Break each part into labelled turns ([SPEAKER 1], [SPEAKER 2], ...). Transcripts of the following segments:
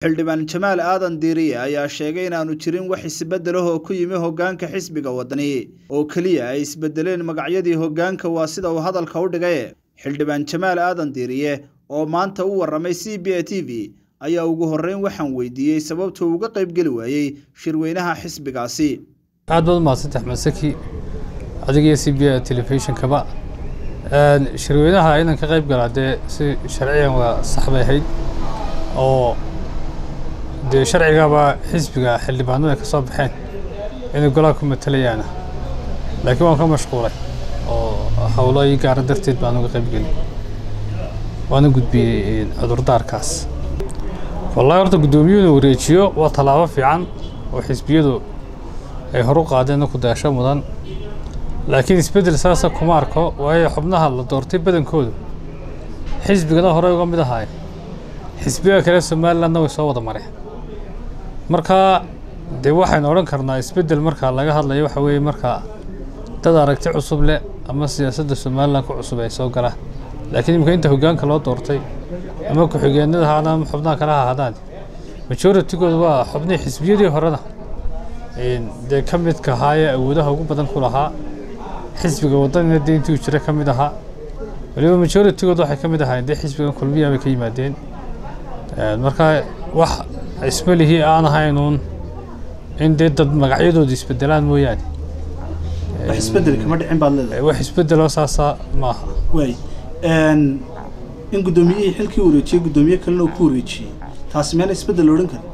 [SPEAKER 1] xildhibaan jamaal aadan diiriye ayaa sheegay inaanu jirin wax isbeddelahoo ku yimi hoggaanka xisbiga waddani oo keliya ay isbeddeleen magacyadii hoggaanka waa sida uu hadalka u dhigay xildhibaan jamaal aadan diiriye oo maanta u warramay c b a t v ayaa ugu horreyn waxaan weydiiyey sababtuu uga qaybgeli waayey shirweynaha xisbigaasi
[SPEAKER 2] aad baad umahadsanta axmed saki adigiyo c b a telefishinkaba shirweynaha inan ka qayb galaa dee si sharciyan waa sax bay ahayd oo dee sharcigaba xisbiga xildhibaanadu ay ka soo baxeen inay golaha ku matalayaana laakiin waan ka mashquulay oo howlo ii gaara darteed baan uga qayb gelin waana gudbiyey cudurdaarkaas wallahi horta guddoomiyuhu inuu wareejiyo waa tallaabo fiican oo xisbiyadu ay horu qaadeen ku daasho mudan laakiin isbeddel saasa kuma arko waayo xubnaha la doortay badankoodu xisbigana hore uga mid ahaay xisbiga kale somalilandna way soo wada mareen marka dee waxaynu odhan karnaa isbeddel marka laga hadlayo waxa weeye marka dad aragti cusub leh ama siyaasadda somaliland ku cusub ay soo galaan laakiin imika inta hoggaanka loo doortay ama ku-xigeenada ha ama xubnaha kale ha ahaadaan majoritigooda waa xubnihii xisbiyadii horena dee ka midka ahaayee awoodaha ugu badan ku lahaa xisbiga waddanina dee intuu jira ka mid ahaa waliba majoritigooda waxay ka mid ahaayeen dee xisbigan kulmiya bay ka yimaadeen marka wax ismalihii aan ahaynuun in dee dad magacyadooda isbedelaan mooyaane
[SPEAKER 1] wax isbeddel kama dhicin baad leedahay
[SPEAKER 2] wax isbedeloo saasa ma aha
[SPEAKER 1] waay in guddoomiyihii xilkii wareejiyey guddoomiye kalena uu ku wareejiyey taasi meel isbeddel odhan kara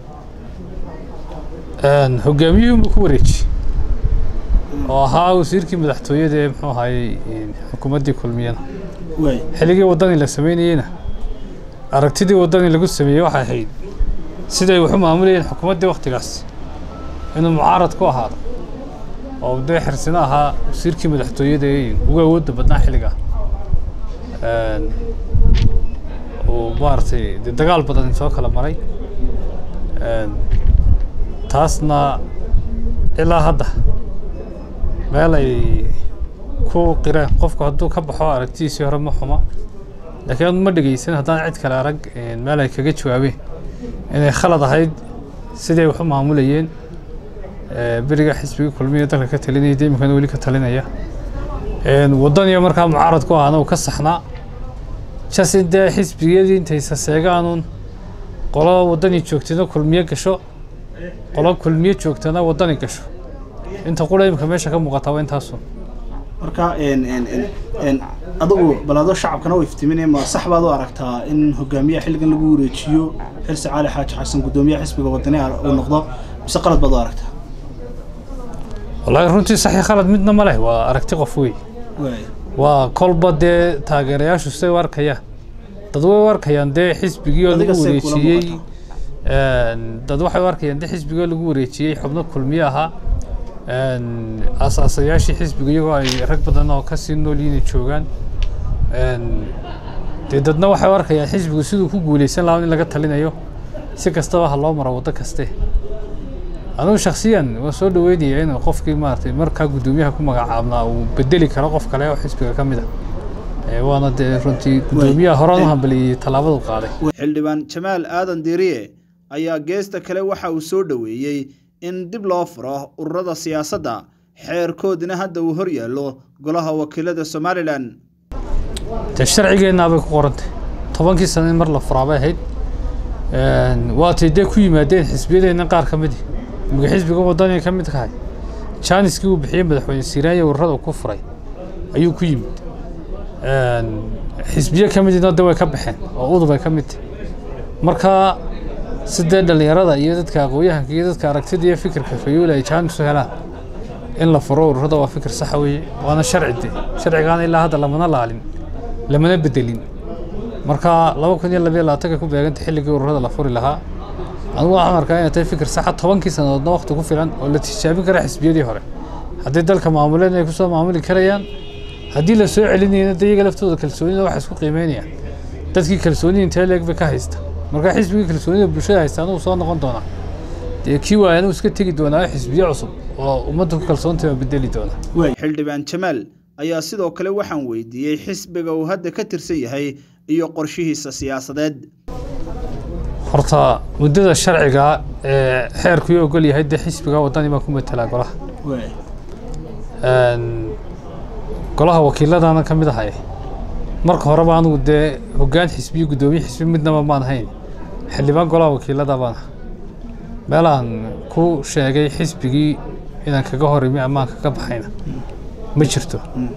[SPEAKER 2] hogaamiyuhu buu ku wareejiyey oo ahaa wasiirkii madaxtooyada ee muxuu ahaayey xukuumaddii kulmiyana
[SPEAKER 1] waay
[SPEAKER 2] xilligii waddani la samaynayeyna aragtidii waddani lagu sameeyey waxay ahayd siday wax u maamulayeen xukuumaddii wakhtigaas inuu mucaarad ku ahaado oo dee xirsino ahaa wasiirkii madaxtooyada ee ugu awoodda badnaa xilligaa uu maaragtay dee dagaal badan soo kala maray taasna ilaa hadda meel ay ku qireen qofku hadduu ka baxo aragtidiisii hore ma xuma laakiin ad ma dhegeysan haddaan cid kale arag meel ay kaga jawaabeen inay khalad ahayd siday wax u maamulayeen beriga xisbigii kulmiya dalka ka talinaya dee iminkana weli ka talinaya waddaniyo markaa mucaarad ku ahaana uu ka saxnaa jas in dee xisbiyadii intay saseegaanuun qolo waddani joogtana kulmiye gasho qolo kulmiye joogtana waddani gasho inta qura imika meesha ka muuqataa waa intaasun
[SPEAKER 1] marka adigu balaado shacabkana u iftiminaya ma sax baad u aragtaa in hogaamiyaha xilligan lagu wareejiyo xilsi cali xaaji xasan guddoomiyaha xisbiga waddani uu noqdo mise qalad baad u aragtaa
[SPEAKER 2] wallaahi runtii saxi khalad midna ma leh waa aragti qof wey
[SPEAKER 1] waay
[SPEAKER 2] waa kolba dee taageerayaashu siday u arkayaan dad way u arkayaan dee xisbigii oo lagu
[SPEAKER 1] Adiga say kula
[SPEAKER 2] wareejiyey
[SPEAKER 1] muuqataa?
[SPEAKER 2] dad waxay u arkayaan dee xisbigii oo lagu wareejiyey xubno kulmiye ahaa asaasayaashii xisbiga iyagoo ay rag badan oo kasii nool yihiin joogaan dee dadna waxay u arkayaan xisbigu siduu ku guuleysan lahaa in laga talinayo si kastaba ha loo maro waddo kaste anugu shaksiyan waan soo dhaweynaya in qofkii maaragtay markaa guddoomiyaha ku magacaabnaa uu bedeli karo qof kale oo xisbiga ka mid a waana dee runtii guddoomiyaha horaan u hambaliyey tallaabadu qaaday
[SPEAKER 1] xildhibaan jamaal aadan diiriye ayaa geesta kale waxa uu soo dhoweeyey in dib loo furo ururada siyaasadda xeerkoodina hadda uu hor yaallo golaha wakiilada somalilan
[SPEAKER 2] dee sharcigeenna bay ku qorantay tobankii sano in mar la furaa bay ahayd waatay dee ku yimaadeen xisbiyadeenna qaar ka midi imika xisbiga waddaniga ka mid kahay jaaniskii uu bixiyey madaxweyne siiraanya ururada uu ku furay ayuu ku yimid xisbiye ka midina de way ka baxeen oo udub ay ka mid tahay marka sidee dhallinyarada iyo dadka aqoon-yahanka iyo dadka aragtida iyo fikirka fayoola ay jaanis u helaan in la furo ururada waa fikir saxa weeye waana sharci de sharcigaana ilaa hadda lamana laalin lamana bedelin marka laba kun iyo labayo labaatanka ku beeganta xilligii ururada la furi lahaa anigu waxaan arkaa inay tahay fikir saxa tobankii sannadoodna waqti ku filan oo la tijaabin kara xisbiyadii hore haddii dalka maamuleen ay kusoo maamuli karayaan haddii la soo celinayna de iyaga laftooda kalsoonida waxay isku qiimeynayaan dadkii kalsoonida intee leeg bay ka haysta marka xisbigii kalsoonida bulshada haysta anuu soo noqon doonaa dee kii waaya anuu iska tegi doonaa xisbiye cusub oo ummadda ku kalsoontahay waa bedeli doona
[SPEAKER 1] waay xildhibaan jamaal ayaa sidoo kale waxaan weydiiyey xisbiga uu hadda ka tirsan yahay iyo qorshihiisa siyaasadeed
[SPEAKER 2] horta muddada sharciga ee xeerkuu ogol yahay dee xisbiga wadani baa ku matelaa golaha golaha wakiiladana ka mid ahay marka horeba anugu dee hoggaan xisbiyo guddoomiye xisbi midnaba maan hayn xildhibaan golaha wakiilada baan aha meelaan ku sheegay xisbigii inaan kaga hor imi amaan kaga baxayna ma jirto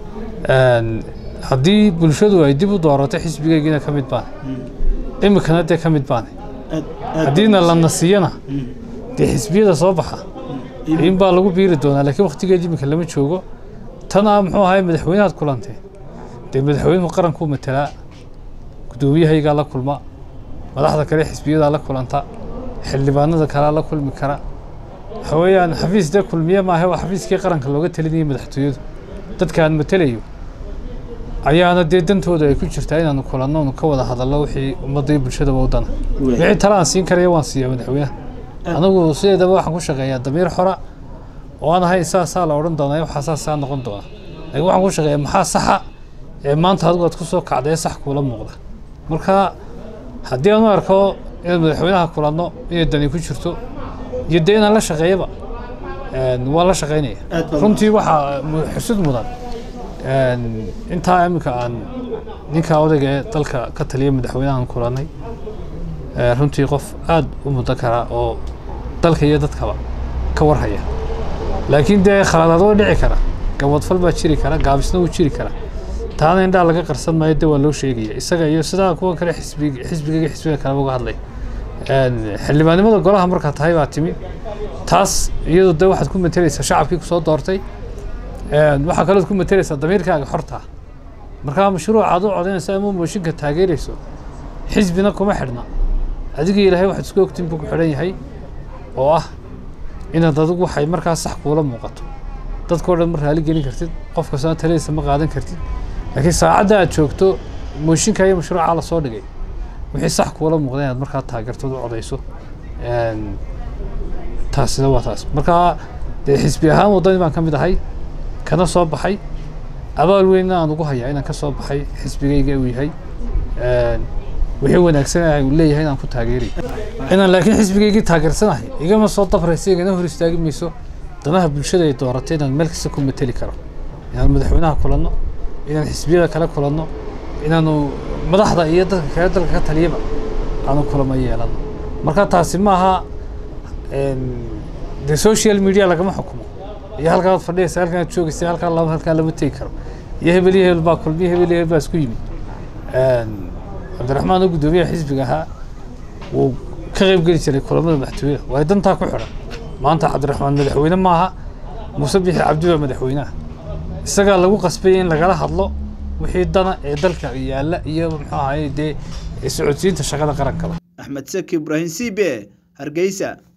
[SPEAKER 2] haddii bulshadu ay dib u doorato xisbigeygiina ka mid baan imikana dee ka mid baan haddiina la nasiyana dee xisbiyada soo baxa in baa lagu biiri doonaa laakiin waktigeed iminka lama joogo tana muxuu ahay madaxweynahaad kulantee dee madaxweynuhu qarankuu matelaa guddoomiyahaygaa la kulma madaxda kale xisbiyadaa la kulanta xildhibaanada kalea la kulmi kara waxa weeyaan xafiis dee kulmiye maahe waa xafiiskii qaranka looga talinayay madaxtooyadu dadka aan matelayo ayaana dee dantooda ay ku jirtaa inaanu kulanno onu ka wada hadallo wixii ummadda iyo bulshadaba u dana wixii tale aan siin karaya waan siiya madaxweynaha anigu sideedaba waxaan ku shaqeeyaa damiir xora oo aan ahay saasaa la odhan doonaa waxaa saasaa noqon doona laakiin waxaan ku shaqeeyaa maxaa saxa ee maanta adigu aad ku soo kacda ee sax kuula muuqda marka haddii aan u arko inaan madaxweynaha kulanno inay dani ku jirto iyo dee inaan la shaqeeyaba waan la shaqeynaya runtii waxaa xusud mudan intaa iminka aan ninka odayga ee dalka ka taliya madaxweynahan kulannay runtii qof aada u muddo kara oo dalka iyo dadkaba ka warhaya laakiin dee khaladaad waa dhici kara gabadfal baa jiri kara gaabisna wuu jiri kara taana indhaa laga qarsan maayo de waa loo sheegaya isaga iyo sidaa kuwa kale xisbi xisbiga xisbiga kaleba uga hadlay xildhibaannimada golaha markaa tahay baa timi taas iyadu de waxaad ku matelaysaa shacabkii kusoo doortay waxaa kalood ku matelaysaa damiirkaaga xorta markaa mashruuca aad u codaynayso ama mooshinka taageerayso xisbina kuma xidhna adigii ilaahay waxaad isku ogtiin buu ku xidhan yahay oo ah inaad adigu waxay markaa sax kuula muuqato dadkao dhan ma raali gelin kartid qof kastona taladiisa ma qaadan kartid laakiin saacadda aad joogto mooshinka iyo mashruuca la soo dhigay wixii sax kuula muuqda inaad markaa taageertood u codayso taasina waa taas markaa dee xisbi ahaan waddani baan ka mid ahay kana soo baxay abaal weynna aan ugu hayaa inaan ka soo baxay xisbigayga uu yahay wixii wanaagsan uu leeyahay inaan ku taageeray inaan laakiin xisbigaygii taageersanahay igama soo dabraysa igana hor istaagi mayso danaha bulshada ay dooratay inaan meel kasta ku mateli karo inaan madaxweynaha kulanno inaan xisbiyada kale kulanno inaanu madaxda iyo dadka kale dalka ka taliyaba aanu kulamo yeelano marka taasi maaha dee social media lagama xukumo iyo halkaad fadhiyaysa halkaad joogaysa halkaa lama halkaa lama tegi karo iyo hebel iyo hebel baa kulmiyo hebel iyo hebel baa isku yimid cabdiraxmaan oo guddoomiyaha xisbiga ahaa wuu ka qayb geli jiray kulamada madaxtooyada waa dantaa ku xidhan maanta cabdiraxmaan madaxweyne maaha muuse bixi cabdi baa madaxweynaha isagaa lagu qasbayay in lagala hadlo wixii dana ee dalka yaalla iyo muxuu ahaye dee socodsiinta shaqada qarankaba
[SPEAKER 1] axmed saki ibraahim c b hargeysa